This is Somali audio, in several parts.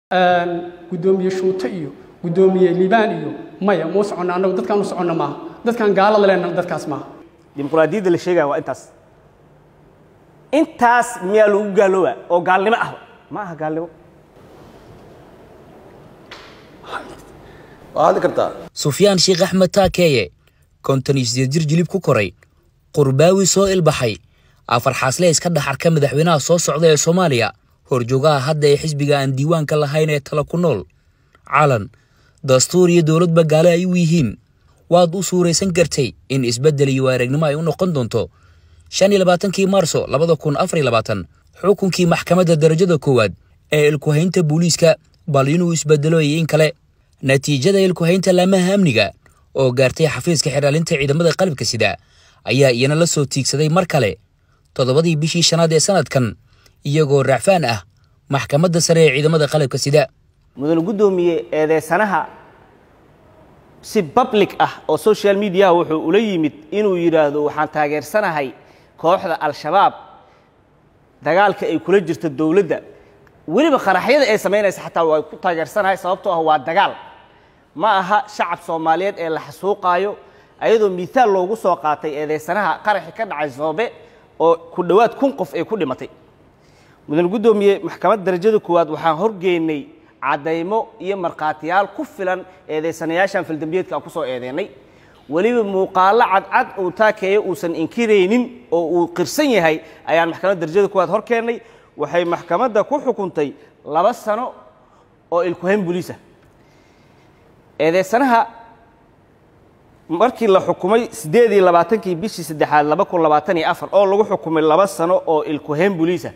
guddoomiye shuute iyo guddoomiye liibaan iyo maya muu soconna annagu dadkaan u soconna maaha dadkaan gaalada leenna dadkaas maaha dimuqraadiyadda la sheegaya waa intaas intaas miyaa lagu gaalooba oo gaalnimo ah ma aha gaalnimo waa hadli kartaa sufyaan sheekh axmed taakeeye konton iyo sideed jir jilib ku koray qurbaawi soo ilbaxay afar xaasle iska dhex arka madaxweynaha soo socda ee soomaaliya horjoogaha hadda ee xisbiga aan diiwaanka lahayn ee tala ku nool calan dastuur iyo dowladba gaale ay u yihiin waad u suuraysan kartay in isbeddel iyo aragnimo ay u noqon doonto shan iyo labaatankii maarso labada kun afar iyo labaatan xukunkii maxkamadda darajada koowaad ee ilkuhaynta booliiska bal inuu isbeddelo iyo in kale natiijada ilkuhaynta laamaha amniga oo gaartay xafiiska xiraalinta ciidamada qalabka sida ayaa iyana la soo tiigsaday mar kale toddobadii bishii shanaad ee sanadkan iyagoo raacfaan ah maxkamadda sare ee ciidamada qalabka sida mudane guddoomiye eedeysanaha si public ah oo social mediaha wuxuu ula yimid inuu yidhaahdo waxaan taageersanahay kooxda al-shabaab dagaalka ay kula jirto dowladda weliba qaraxyada ay samaynaysa xataa waa ku taageersanahay sababtoo ah waa dagaal ma aha shacab soomaaliyeed ee la xasuuqaayo ayadoo miihaal loogu soo qaatay eedeysanaha qaraxi ka dhacay soobe oo ku dhowaad kun qof ay ku dhimatay mudane guddoomiye maxkamadda darajada koowaad waxaan horgeynay caddaymo iyo markhaatiyaal ku filan eedeysanayaashan faldambiyeedka aan ku soo eedeynay weliba muuqaallo cadcad uu taakeeyo uusan inkiraynin oo uu qirsan yahay ayaan maxkamadda darajada koowaad hor keennay waxay maxkamadda ku xukuntay laba sano oo ilkuhayn buliisa eedeysanaha markii la xukumay siddeed iyo labaatankii bishii saddexaad laba kun labaatan iyo afar oo lagu xukumay laba sano oo ilkuhayn buliisa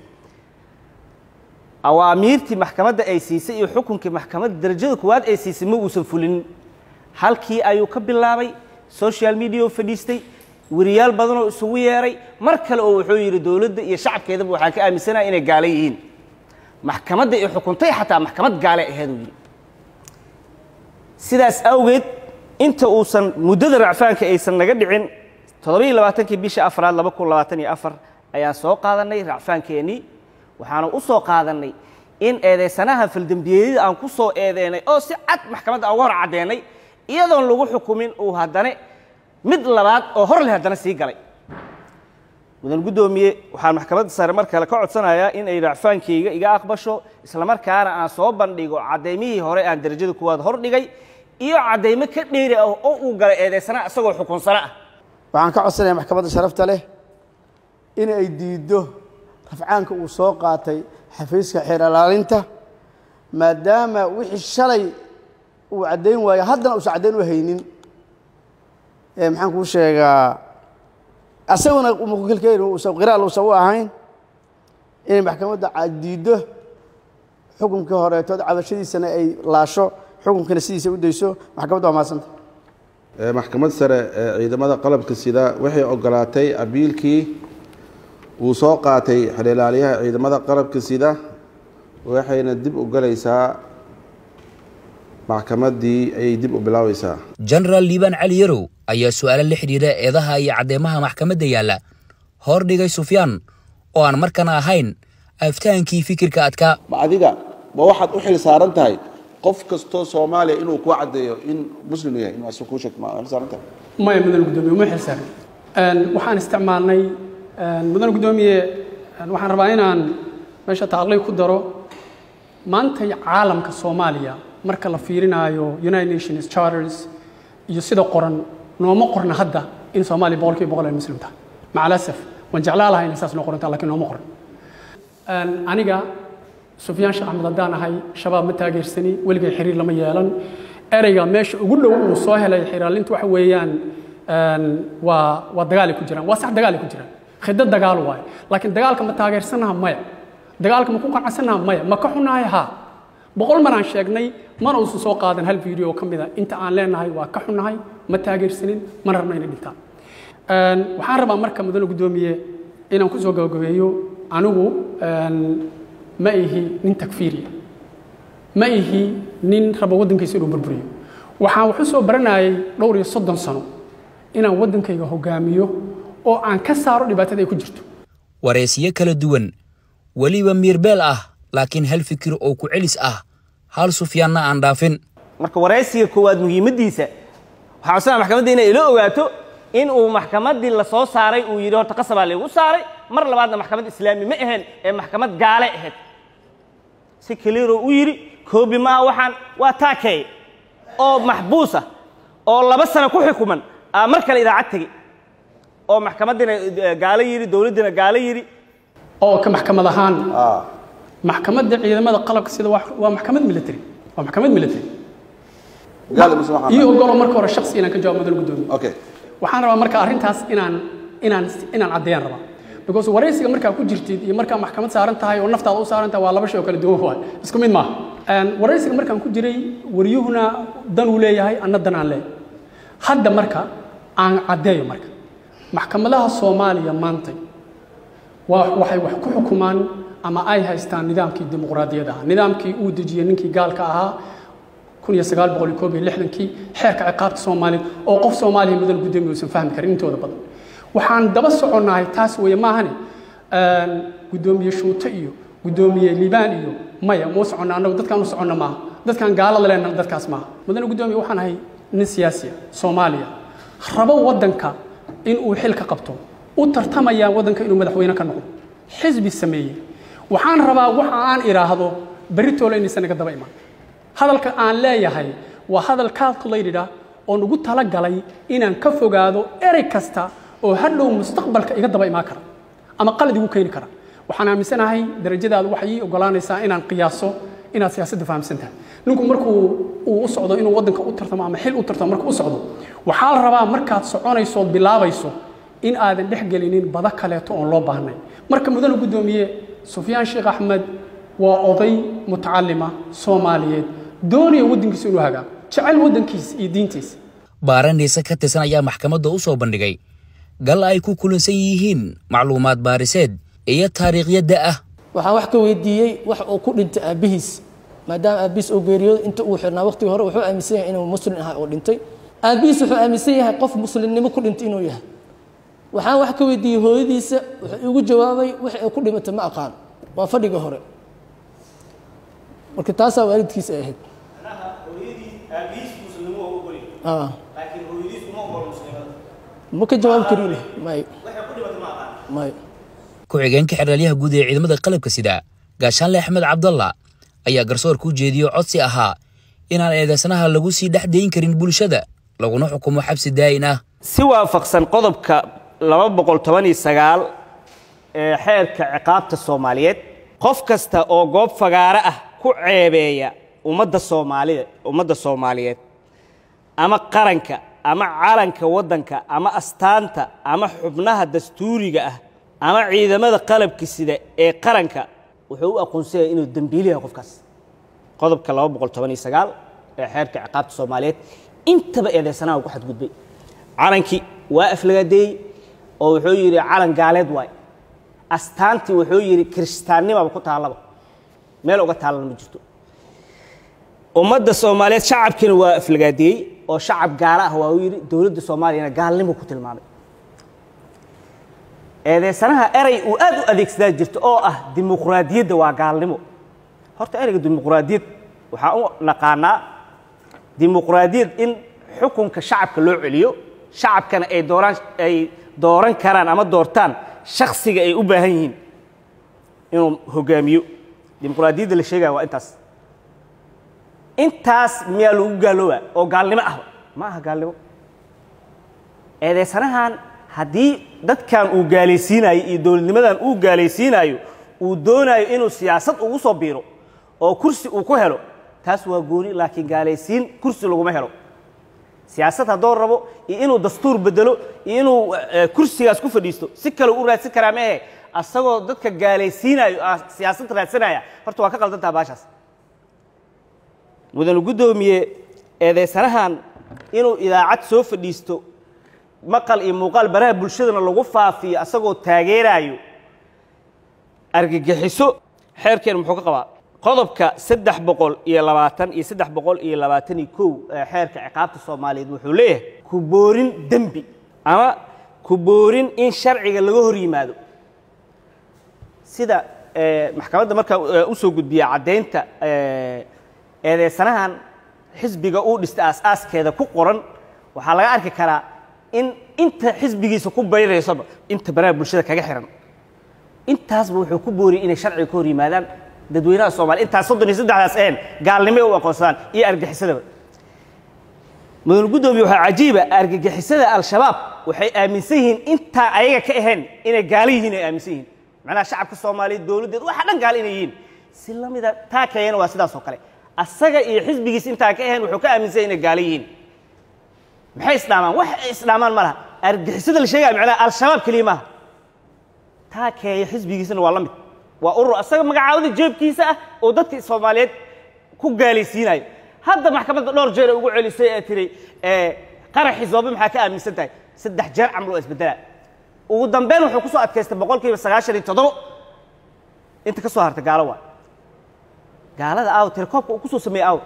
awaamiirtii maxkamadda ay siisay iyo xukunkii maxkamadda darajada koowaad ay siisay ma uusan fulinin halkii ayuu ka bilaabay social media oo fadhiistay weriyaal badanoo isugu yeeray mar kale oo wuxuu yidhi dowladda iyo shacabkeedaba waxaan ka aaminsanaha inay gaala yihiin maxkamadda ay xukuntay xataa maxkamad gaale aheeduu yidhi sidaas awgeed inta uusan muddada racfaanka aysan naga dhicin toddobiiyo labaatankii bisha afraad laba kun labaatan iyo afar ayaan soo qaadannay racfaankeenii waxaanu u soo qaadannay in eedeysanaha faldembiyeedyada aan ku soo eedeynay oo si cad maxkamadda aan uga hor caddeennay iyadoon lagu xukumin uu haddane mid labaad oo hor leh haddana sii galay mudan guddoomiye waxaan maxkamadda sare mar kale ka codsanayaa in ay racfaankayga iga aqbasho islamarkaana aan soo bandhigo caddaymihii hore aan darajada kuwaad hor dhigay iyo caddaymo ka dheeri ah oo uu galay eedeysana isagoo xukunsano ah waxaan ka codsanayaa maxkamadda sharafta leh in ay diiddo rafcaanka uu soo qaatay xafiiska xeer ilaalinta maadaama wixii shalay uu caddayn waayo haddana uusan caddayn u haynin maxaan kuu sheegaa asaguna mukukelkeyn uusan qiraal uusan u ahayn inay maxkamadda diiddo xukunkii horeetood cabashadiisana ay laasho xukunkana sidiisa u dayso maxkamadda waa mahadsanta maxkamad sare ee ciidamada qalabka sida waxay ogolaatay abiilkii uu soo qaatay xeelilaalyaha ciidamada qalabka sida waxayna dib u galaysaa maxkamaddii ayay dib u bilaabaysaa jenaraal liibaan cali yarow ayaa su'aalo la xidhiidha eedaha iyo caddeemaha maxkamadda yaalla hor dhigay sufyaan oo aan markana ahayn aftahaankii fikirka adkaa ma adiga ma waxaad u xil saaran tahay qof kastoo soomaaliya inuu kuu caddeeyo in muslim yahay inuu asu kuu sheeg ma xil saaran tahay maya mudan guddoomiye uma xilsaarin waxaan isticmaalnay mudan guddoomiye waxaan rabaa inaan meesha taqliy ku daro maantay caalamka soomaaliya marka la fiirinaayo united nations charters iyo sida qoran nooma qorna hadda in soomaaliya boqolkiiba boqol ay muslim tahay macalasaf waan jeclaa lahay inay saas noo qorantaa lakiin nooma qoran aniga sufyaan sheekh axmed haddaan ahay shabaab ma taageersani weligay xiriir lama yeelan ereyga meesha ugu dhow uu soo helay xiraalinta waxa weeyaan waa waa dagaalay ku jiraan waa sax dagaalay ku jiraan khidad dagaal waaye laakiin dagaalka ma taageersanaha maya dagaalka ma ku qanacsanaha maya ma ka xunahay haa boqol maraan sheegnay mana uusan soo qaadan hal video oo ka mida inta aan leenahay waa ka xunahay ma taageersanin mana rabna inay dhintaan waxaan rabaa marka mudane guddoomiye inaan ku soo gabagabeeyo anigu ma ihi nin takfiiriya ma ihi nin raba waddankiisa inuu burburiyo waxaan waxu soo baranayay dhowr iyo soddon sano inaan waddankayga hogaamiyo oo aan ka saaro dhibaatada ay ku jirto wareysyo kala duwan weliba miirbeel ah laakiin hal fikir oo ku celis ah hal sufyaanna aan dhaafin marka waraysiga koowaad muhiimaddiisa waxaa codsanaa maxkamadda inay ila ogaato in uu maxkamaddii la soo saaray uu yidhi horta qasabaa laygu saaray mar labaadna maxkamad islaami ma ahayn ee maxkamad gaale ahayd si kaliiroo u yidhi koobi maaha waxaan waa taakeey oo maxbuus ah oo laba sano ku xukuman aa mar kale idaacad tegey oo maxkamaddiina eh, gaalo yidhi dowladdiina gaalo yidhi oo ka maxkamad ahaan maxkamadda ciidamada qalabka sida waa waa maxkamad military waa maxkamad military gaal mise waxaan iyo ogolo marka hore shaksi inaan ka jawaab mudan gudoomiye okay waxaan rabaa marka arrintaas inaan inaan inaan caddeeyaan rabaa because waraysiga markaa ku jirtid iyo markaa maxkamad saaran tahay oo naftaada u saaran tahay waa laba shay oo kala duwan waay isku mid maaha Een, waraysiga markaan ku jiray waryuhuna dan uu leeyahay anna dan aan leeyahay hadda marka aan caddeeyo marka maxkamadaha soomaaliya maantay waa waxay wax ku xukumaan ama ay haystaan nidaamkii dimuqraadiyadda ah nidaamkii uu dejiyey ninkii gaalka ahaa kun iyo sagaal boqol iyo koob iyo lixdankii xeerka ciqaabta soomaaliyeed oo qof soomaaliya mudan gudoomiye uusan fahmi karin intooda badan waxaan daba soconnahay taas weeye maahane een, gudoomiye shuute iyo gudoomiye liibaan iyo maya muu soconna annagu dadkaan u soconna maaha dadkaan gaalada leenna dadkaas maaha mudane gudoomiye waxaan ahay nin siyaasiya soomaaliya rabo waddanka in uu xil ka qabto u tartamaya waddanka inuu madaxweyne ka noqdo xisbi sameeyey waxaan rabaa waxa aan idhaahdo beritoole inaysan naga daba iman hadalka aan leeyahay waa hadal calculated ah oo nagu talagalay inaan ka fogaado erey kasta oo hadhow mustaqbalka iga daba imaan kara ama qalad igu keeni kara waxaan aaminsanahay darajadaadu waxay ii ogolaanaysaa inaan qiyaaso inaad siyaasadda fahamsan tahay ninku markuu uu u socdo inuu waddanka u tartamo ama xil u tartamo markuu u socdo waxaa la rabaa markaad soconayso ood bilaabayso in aadan dhex gelinin bada kaleeto oon loo baahnay marka mudane guddoomiye sufyaan sheekh axmed waa oday mutacalima soomaaliyeed doonaya waddankiisa inuu hagaago jecel waddankiisa iyo diintiisa baaraniise ka tirsan ayaa maxkamadda u soo bandhigay gal ay ku kulansan yihiin macluumaad baariseed iyo taariikhyadda ah waxaan wax ka weydiiyey wax uu ku dhintay aabbihiis maadaama aabbihiis uu geeriyooday inta uu xirnaa waqtigii hore wuxuu aaminsan yahay inuu muslim ahaa oo dhintay aabbihiis wuxuu aaminsan yahay qof muslimnimo ku dhintay inuu yahay waxaan wax ka weydiiyey hooyadiisa wuxuu igu jawaabay wix ay ku dhimatay ma aqaan waa fadhiga hore marka taasaa waalidkiisa ay ahayd Ah. ma ka jawaabi karin may may ku-xigeenka xeraalyaha guud ee ciidamada qalabka sida gaashaanle axmed cabdalla ayaa garsoorka u jeediyey codsi ahaa inaan eedeysanaha lagu sii dhex dayn karin bulshada laguna xukumo xabsi daa'in ah si waafaqsan qodobka laba boqol toban iyo sagaal ee xeerka ciqaabta soomaaliyeed qof kasta oo goob fagaare ah ku ceebeeya ummadda soomaalida ummadda soomaaliyeed ama qaranka ama calanka waddanka ama astaanta ama xubnaha dastuuriga ah ama ciidamada qalabka sida ee qaranka wuxuu u aqoonsanyaya inuu dembiili yahay qofkaas qodobka laba boqol toban iyo sagaal ee xeerka ciqaabta soomaaliyeed intaba eedeysanaha uu ku xadgudbay calankii waa aflagaadeeyey oo wuxuu yidhi calan gaaleed waay astaantii wuxuu yidhi kiristaannimaba ku taallaba meel uga taallan ma jirto ummadda soomaaliyeed shacabkiina waa aflagaadeeyey oo shacab gaala ah waa uu yidhi dowladda soomaaliyana gaalnimo ku tilmaamay eedeysanaha erey uu aad u adeegsadaa jirto oo ah dimuqraadiyadda waa gaalnimo horta ereyga dimuqraadiyad waxaan u naqaanaa dimuqraadiyad in xukunka shacabka loo celiyo shacabkana ay dooraan ay dooran karaan ama doortaan shakhsiga ay u baahan yihiin inuu hogaamiyo dimuqraadiyadda la sheegaya waa intaas intaas miyaa lagu gaaloobaa oo gaalnimo ah ma aha gaalnimo eedeysanahan haddii dadkan uu gaalaysiinayo iyo dowladnimadan uu gaalaysiinayo uu doonayo inuu siyaasad ugu soo biiro oo kursi uu ku helo taas waa gooni laakiin gaalaysiin kursi laguma helo siyaasad haddoo rabo iyo inuu dastuur bedelo iyo inuu eh, kursigaas ku fadhiisto si kale u raadsan karaa maehe asagoo dadka gaalaysiinayo ah siyaasad raadsanaya horta waa ka qaldantaha baashaas mudane guddoomiye eedeysanahan inuu idaacad soo fadhiisto maqal iyo muuqaal baraha bulshadana lagu faafiyo asagoo taageeraayo argagixiso xeerkeen muxuu ka qabaa qodobka saddex boqol iyo labaatan iyo saddex boqol iyo labaatan iyo kow ee xeerka ciqaabta soomaaliyeed wuxuu leeyahay ku boorin dembi ama ku boorin in sharciga laga hor yimaado sida eh, maxkamadda markaa eh, u soo gudbiya caddaynta eh, eedeysanahan xisbiga uu dhistay aas-aaskeeda ku qoran waxaa laga arki karaa in inta xisbigiisa ku bayraysaba inta banaha bulshada kaga xihan intaasba wuxuu ku booriyey inay sharciga ka hor yimaadaan dadweynaha soomaliya intaas soddon iyo saddexdaas een gaalnimay u aqoonsadaan iyo argagixisadaba mudane guddoomiye waxaa cajiiba argagixisada al-shabaab waxay aaminsan yihiin intaa ayaga ka ahayn inay gaalo yihiin ay aaminsan yihiin macnaha shacabka soomaaliyeed dowladdeed waxa dhan gaalo inay yihiin si la mida taa keeyana waa sidaas oo kale asaga iyo xisbigiis intaa ka ahayn wuxuu ka aaminsan yahay inay gaalo yihiin maxay isdhaamaan wax ay isdhaamaan ma laha argagixisada la sheegaya macnaha al-shabaab keliya maaha taa keeya xisbigiisana waa la mid waa urur asaga magacaawada jeebkiisa ah oo dadka soomaaliyeed ku gaalaysiinayo hadda maxkamadda dhowr jeer ay ugu celisay ee tiri qaraxii zoobe maxaa ka aaminsan tahay saddex jeer camal oo isbedelaa ugu dambeyn wuxuu ku soo adkaystay boqolkiiba sagaashan iyo toddobo inta ka soo hartay gaalo waa gaalada aaw telekoobka uu ku soo sameeyey aaw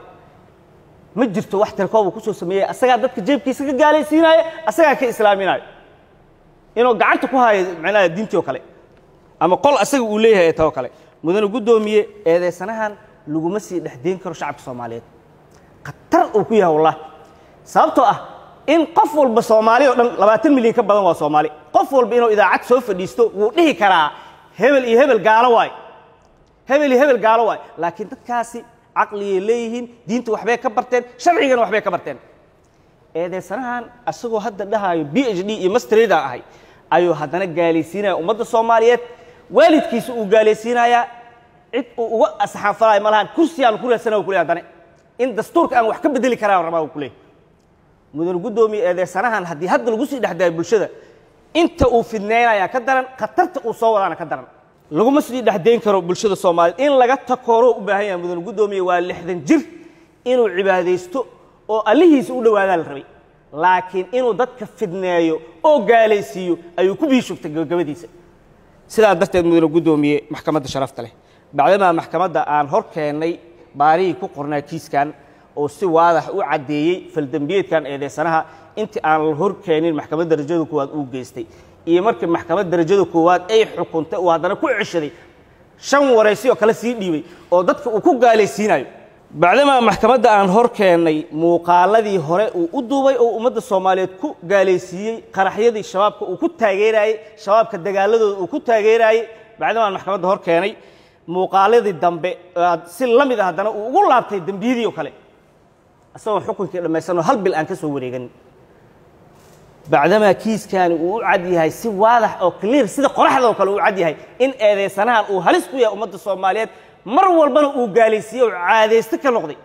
ma jirto wax telekoob uu ku soo sameeyey asagaa dadka jeebkiisa ka gaalaysiinaayo asagaa ka islaaminaayo inuu gacanta ku haayo macnaha diintii oo kale ama qol asaga uu leeyahay ee tao kale mudane guddoomiye eedeysanahan laguma sii dhexdeyn karo shacabka soomaaliyeed khatar uu ku yahay wallahi sababtoo ah in qof walba soomaali oo dhan labaatan milyan ka badan waa soomaali qof walba inuu idaacad soo fadhiisto wuu dhihi karaa hebel iyo hebel gaalo waay hebel iyo hebel gaalo waay laakiin dadkaasi caqligay leeyihiin diinta waxbay ka barteen sharcigana waxbay ka barteen eedeysanahan asagoo hadda dhahaayo b h d iyo masterida ahay ayuu haddana gaalaysiinaya ummadda soomaaliyeed waalidkiisa uu gaalaysiinayaa cid uu uga asxaanfalayo ma lahan kursigaan ku raadsana ku leey haddana in dastuurka aan wax ka bedeli karaa rabaa uu ku leeyahy mudane guddoomiye eedeysanahan haddii hadda lagu sii dhexdaayo bulshada inta uu fidneynayaa ka daran khatarta uu soo wadaana ka daran laguma sii dhexdayn karo bulshada soomaaliyeed in laga takooro u baahan yahay mudane guddoomiye waa lixdan jir inuu cibaadaysto oo allihiisa u dhowaadaa la rabay laakiin inuu dadka fidneeyo oo gaalaysiiyo ayuu ku biishugtay gabagabadiisa sidaa darteed mudane guddoomiye maxkamadda sharafta leh bacdamaa maxkamadda aan hor keennay baarihii ku qornaa kiiskan oo si waadax u caddeeyey faldembiyeedkan eedeysanaha intii aan la hor keenin maxkamadda darajada koowaad uu geystay iyo markii maxkamadda darajada koowaad ay xukuntay uu haddana ku ceshaday shan waraysi oo kale sii dhiibay oo dadka uu ku gaalaysiinayo bacdamaa maxkamadda aan hor keennay muuqaaladii hore uu u duubay oo ummadda soomaaliyeed ku gaalaysiiyey qaraxyadii shabaabka uu ku taageeraayey shabaabka dagaaladooda uu ku taageeraayey bacdamaa aan maxkamadda hor keenay muuqaaladii dambe si la mid a haddana uu ugu laabtay dembiyadii oo kale isagoo xukunkii dhammaysanoo hal bil aan ka soo wareeganin bacdamaa kiiskani uu u cad yahay si waadax oo clear sida qoraxda oo kale uu cad yahay in eedeysanahan uu halis ku yahay ummadda soomaaliyeed mar walbana uu gaalaysiiyey oo caadaysto ka noqday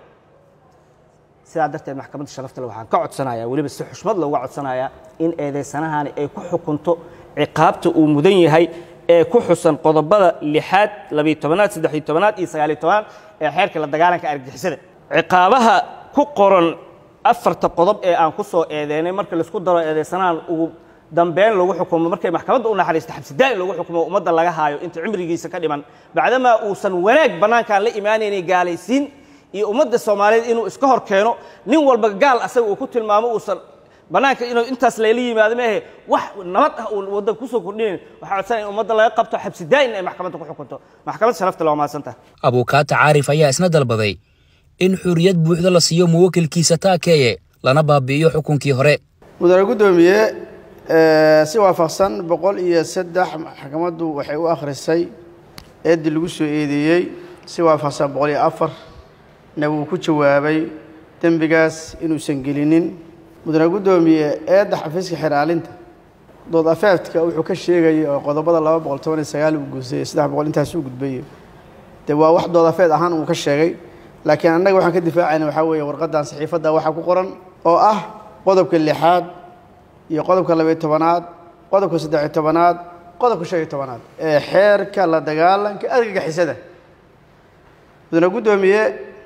sidaa darteed maxkamadda sharaftale waxaan ka codsanayaa weliba si xushmad looga codsanayaa in eedeysanahani ay ku xukunto ciqaabta uu mudan yahay ee ku xusan qodobada lixaad labiyo tobanaad saddexiyo tobanaad iyo sagaaliyo tobanaad ee xeerka la dagaalanka argagixisada ciqaabaha ku qoran afarta qodob ee aan ku soo eedeynay marka laisku daro eedeysanahan ugu dambeyn lagu xukumo markay maxkamadda u naxariista xabsidaa'in lagu xukumo ummadda laga haayo inta cimrigiisa ka dhiman bacdamaa uusan wanaag bannaankaan la imaanaynay gaalaysiin iyo ummadda soomaaliyeed inuu iska hor keeno nin walba gaal asaga uu ku tilmaamo uusan bannaanka inuu intaas layla yimaado maahe wax nabad ah uu waddanka kusoo kordhinayn waxaa codsanaya in ummadda laga qabto xabsidaa'in ay maxkamadda ku xukunto maxkamad sharafta waa mahadsantaha abuukaata caarif ayaa isna dalbaday in xuriyad buuxda la siiyo muwakilkiisa taakeeye lana baabi'iyo xukunkii hore mudane guddoomiye si waafaqsan boqol iyo saddex maxkamaddu waxay u akhrisay eeddii lagu soo eedeeyey si waafaqsan boqol iyo afar na wuu ku jawaabay dembigaas inuusan gelinin mudane guddoomiye eedda xafiiska xeraalinta dood afeeftka wuxuu ka sheegayay oo qodobada laba boqol toban iyo sagaal uu guusayey saddex boqol intaas uu gudbayey dee waa wax dood afeed ahaan uu ka sheegay laakiin annaga waxaan ka difaacayna waxaa weeye warqaddan saxiifadda waxaa ku qoran oo ah qodobka lixaad iyo qodobka labayo tobanaad qodobka saddexiyo tobanaad qodobka shan iyo tobanaad ee xeerka la dagaalanka argagixisada mudane guddoomiye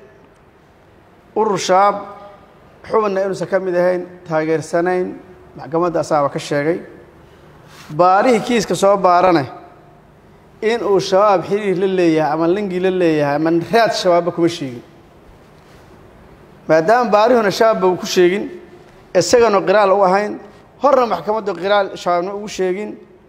urur shaab xubinna inuusan ka mid ahayn taageersanayn maxkamadda asaaba ka sheegay baarihii kiiska soo baarane in uu shabaab xiriir la leeyahay ama lingi la leeyahay ama raad shabaabba kuma sheegin maadaama baarihuna shabaabba uu ku sheegin isagana qiraal u ahayn horna maxkamaddu qiraal shabaabna ugu sheegin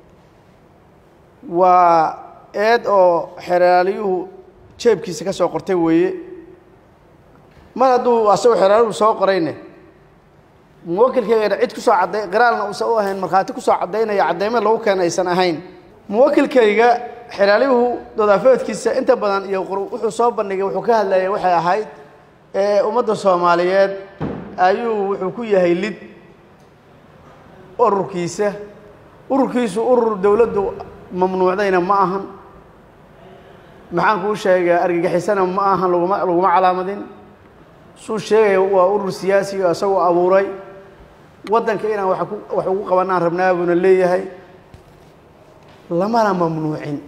waa eed oo xeraalyuhu jeebkiisa ka soo qortay weeye mar hadduu asagoo xeraalihu soo qorayne muwakilkaygana cid kusoo cadday qiraalna uusan u ahayn markhaati kusoo caddaynaya caddaymo lagu keena aysan ahayn muwakilkayga xeraalihu dodaafeedkiisa inta badan iyo wuxuu soo bandhigay wuxuu ka hadlayay waxay ahayd ummadda soomaaliyeed ayuu wuxuu ku yahay lid ururkiisa ururkiisu urur dowladdu mamnuucdayna ma ahan maxaan kuu sheegaa argagixisana ma ahan laguma laguma calaamadin suu sheegaya waa urur siyaasiga isagoo abuuray waddanka inaan wax ku wax ugu qabanaan rabnaa buuna leeyahay lamana mamnuucin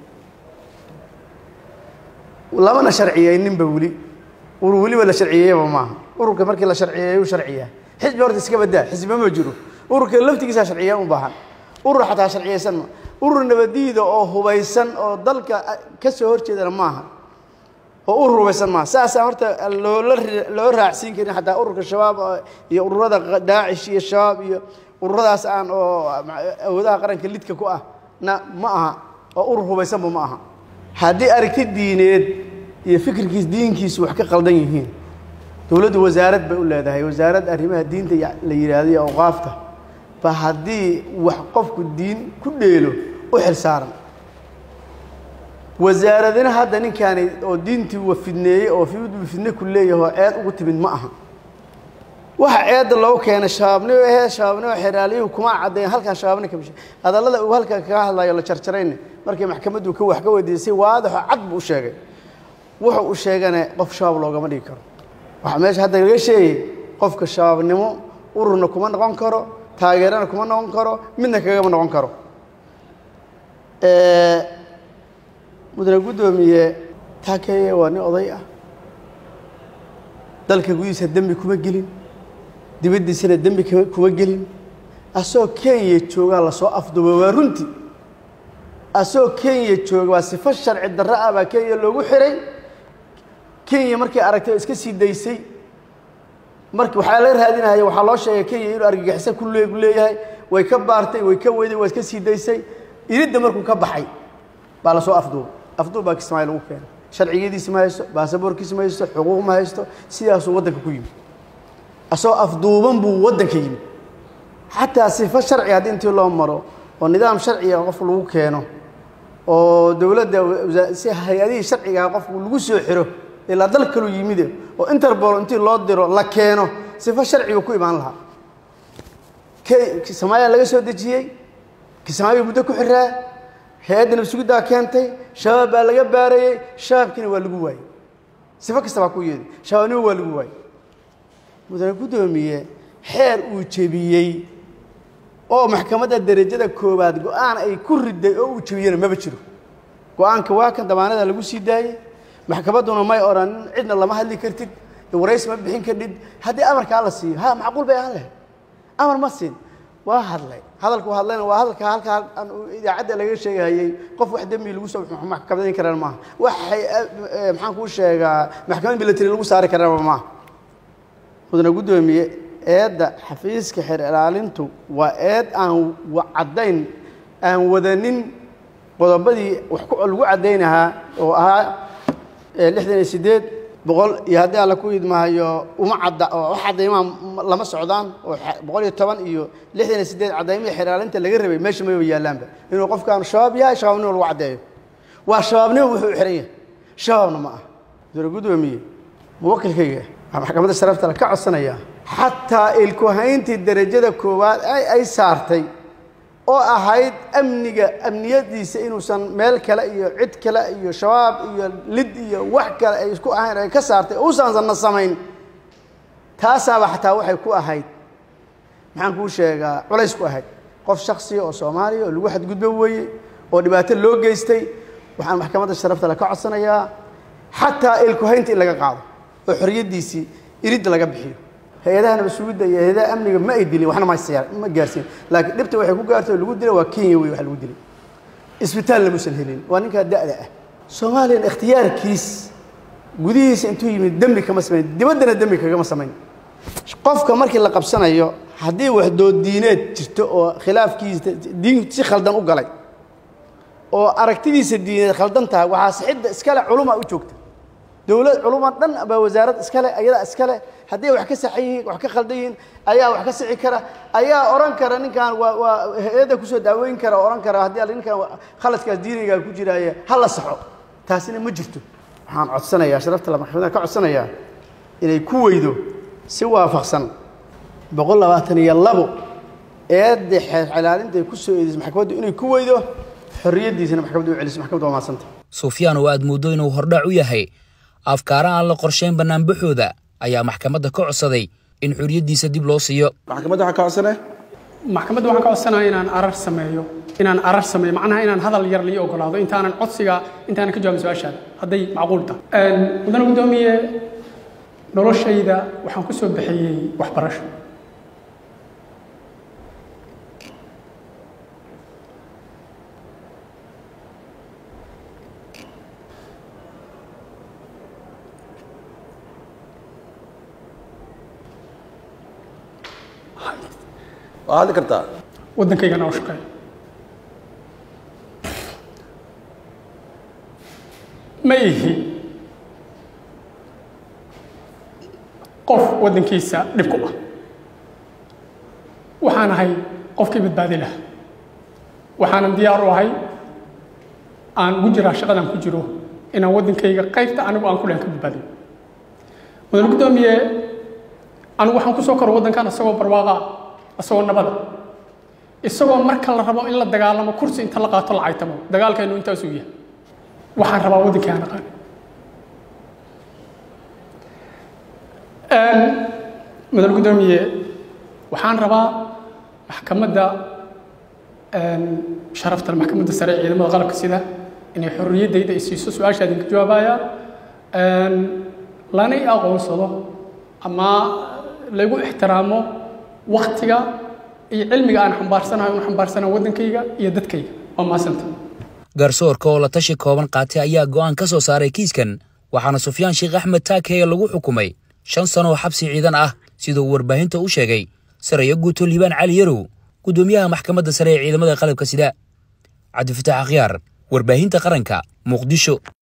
lamana sharciyeyninba weli urur weliba la sharciyeeyaba maaha ururka markii la sharciyeeyu sharciyaa xisbi horta iska badaa xisbi ma jiro ururka laftigiisaa sharciya u baahan urur xataa sharciyeysan ma urur nabadiida oo hubaysan oo dalka ka soo horjeedana maaha oo urur hubaysan maaha saasaa horta loola loo raacsiin karin xataa ururka shabaab iyo ururada daacish iyo shabaab iyo ururadaas aan oo awoodaha qaranka lidka ku ah na ma aha oo urur hubaysanba ma aha haddii aragti diineed iyo fikirkiis diinkiisu wax ka qaldan yihiin dowladdu wasaarad bay u leedahay wasaarad arrimaha diinta la yidhaahdo iyo awqaafta ba haddii wax qofku diin ku dheelo u xil saaran wasaaradina hadda ninkaani oo diintii wa fidneeyey oo fidne ku leeyahay oo ceed ugu timid ma aha waxa ceedda loogu keenay shabaabnimo ahee shabaabnimo xeraaliyuhu kuma caddayn halkan shabaabni kamishe hadallada uu halkan kaga hadlayo la jarjarayne markii maxkamaddu ka wax ka weydiisay waadaxo cad buu u sheegay wuxuu u sheegane qof shabaab loogama dhigi karo waxaa meesha hadda laga sheegay qofka shabaabnimo ururna kuma noqon karo taageerana kuma noqon karo midna kagama noqon karo mudane guddoomiye taakeye waa nin oday ah dalka gudihiisa dembi kuma gelin dibaddiisana dembi kuma gelin asagoo kenya joogaa lasoo afduuba waa runtii asagoo kenya jooga waa sifo sharci darro ah baa kenya loogu xiray kenya markay aragtay oo iska sii daysay marki waxaa laga raadinaya waxaa loo sheegay kenya inuu argagixiso ku le leeyahay way ka baartay way ka weyday waa iska sii daysay iridda markuu ka baxay baa lasoo afduubay afduub baa kismaayo lagu keenay sharciyadiisi ma haysto baasaboorkiisi ma haysto xuquuq ma haysto sidaasuu waddanka ku yimid asagoo afduuban buu waddanka yimid xataa sifo sharci haddii intii loo maro oo nidaam sharciga qof lagu keeno oo dowladda si hay-adihii sharcigaa qofku lagu soo xiro ilaa dal kaluu yimide oo interbol intii loo diro la keeno sifo sharciga ku imaan lahaa kismaayaa laga soo dejiyey kismaayo muddo ku xiraa hay-adda nabsuguddaa keentay shabaab baa laga baarayey shabaabkiina waa lagu waayey sifo kasta baa ku yeeday shabaabnimo waa lagu waayey mudane guddoomiye xeer uu jebiyey oo maxkamadda derajada koowaad go-aan ay ku riday oo uu jebiyena maba jiro go-aanka waa kan damaanada lagu sii daayey maxkamadduna may odhan cidna lama hadli kartid warays ma bixin kartid haddii amarkaa la siiyo ha macquul bay ahaan lahayd amar ma siin waa hadlay hadalku hadlayna waa hadalka halkaa idaacadda laga sheegahayey qof wax dembi lagu soo maxkamadayn karaan maaha waxay maxaan kuu sheegaa maxkamad milatary lagu saari karaan maaha mudane guddoomiye eedda xafiiska xeer ilaalintu waa eed aan caddayn aan wadanin qodobadii wax lagu caddaynahaa oo ahaa lixdan iyo siddeed boqol iyo haddii alla ku idmaayo uma cadda oo wax caddaymaa lama socdaan oo boqol iyo toban iyo lixdan iyo siddeed caddaymihii xeraalinta laga rabay meesha mayba yaallaanba inuu qofkaan shabaab yahay shabaabnimo lagu caddeeyo waa shabaabnimo wuxuu xihan yahay shabaabna ma ah dowla guddoomiye muwakilkayga waxaa maxkamadda sharafta le ka codsanayaa xataa ilkuhayntii derajada koowaad ay saartay oo ahayd amniga amniyadiisa inuusan meel kale iyo cid kale iyo shabaab iyo lid iyo wax kale ay isku ahayn ay ka saartay uusansanna samayn taasaaba xataa waxay ku ahayd maxaan kuu sheegaa culays ku ahayd qof shaksiya oo soomaaliya oo lagu xadgudbo weeye oo dhibaato loo geystay waxaan maxkamadda sharafta le ka codsanayaa xataa ilkuhaynta in laga qaado oo xoriyaddiisii iridda laga bixiyo hay-adaha nabasugidda iyo hay-adaha amniga ma ay dilin waxna ma gaarsiin laakiin dhibta waxay ku gaartay oo lagu dila waa kenya wey wax lagu dilay isbitaal lamuusan helin waa ninkaa da'da ah soomaaliyan ikhtiyaarkiis gudihiisa intuu yimid dembi kama samayn dibaddana dembi kagama samayn qofka markii la qabsanayo haddii wax dooddiineed jirto oo khilaafkiisa diin si khaldan u galay oo aragtidiisa diineed khaldan tahay waxaa sixidda iskale culuma u joogta dowlad culumad dhan baa wasaarad iskale ayadaa iskale haddii wax ka saxan yihiin wax ka khaldan yihiin ayaa wax ka sixi kara ayaa oran kara ninkan waa waa hay-adda kusoo daaweyn kara oran kara haddii alla ninkan khaladkaas diiniga ku jiraaye ha la saxo taasina ma jirto waxaan codsanayaa sharafta la maxkamada ka codsanayaa inay ku weydo si waafaqsan boqol labaatan iyo labo eedda xelaalinta ay ku soo eedisay maxkamaddu inay ku weydo xorriyaddiisana maxkamaddu u celiso maxkamaddu waa mahadsanta sufyaan oo aad mooddo inuu hordhac u yahay afkaara aan la qorshayn bannaanbaxooda ayaa maxkamadda ka codsaday in xorriyaddiisa dib loo siiyo maxkamadda waxaa ka codsane maxkamadda waxaan ka codsanaya inaan arar sameeyo inaan arar sameeyo macnaha inaan hadal yar lii ogolaado intaanan codsiga intaanan ka jawaabin su-aashaada hadday macquul tahay mudane guddoomiye noloshayda waxaan ku soo bixiyey waxbarasho waa hadli kartaa waddankaygana oo shaqeeyo ma ihi qof waddankiisa dhib ku ah waxaan ahay qofkii badbaadi laha waxaanan diyaar u ahay aan ugu jiraa shaqadan ku jiro inaan waddankayga qaybta anigu aan ku lehan ka badbaadiyo mudane guddoomiye anigu waxaan ku soo koro waddankan isagoo barwaaqa isagoo nabada isagoo marka la rabo in la dagaalamo kursi inta la qaato la caytamo dagaalkeennu intaasuu yahay waxaan rabaa waddankii aan aqaan mudane guddoomiye waxaan rabaa maxkamadda sharafta maxkamadda sare ee ciidamada qalabka sida inay xorriyaddayda ay siiso su-aasha idinka jawaabayaan lana i aqoonsado ama lagu ixtiraamo waktiga iyo cilmiga aan xambaarsanahay un xambaarsanahay waddankayga iyo dadkayga waa maasanta garsoorka oo la tashi kooban qaatay ayaa go'aan ka soo saaray kiiskan waxaana sufyaan sheekh axmed taakeye lagu xukumay shan sano oo xabsi ciidan ah siduu warbaahinta u sheegay saraya guuto liibaan cali yarow guddoomiyaha maxkamadda sare ee ciidamada qalabka sida cabdifataax akhyaar warbaahinta qaranka muqdisho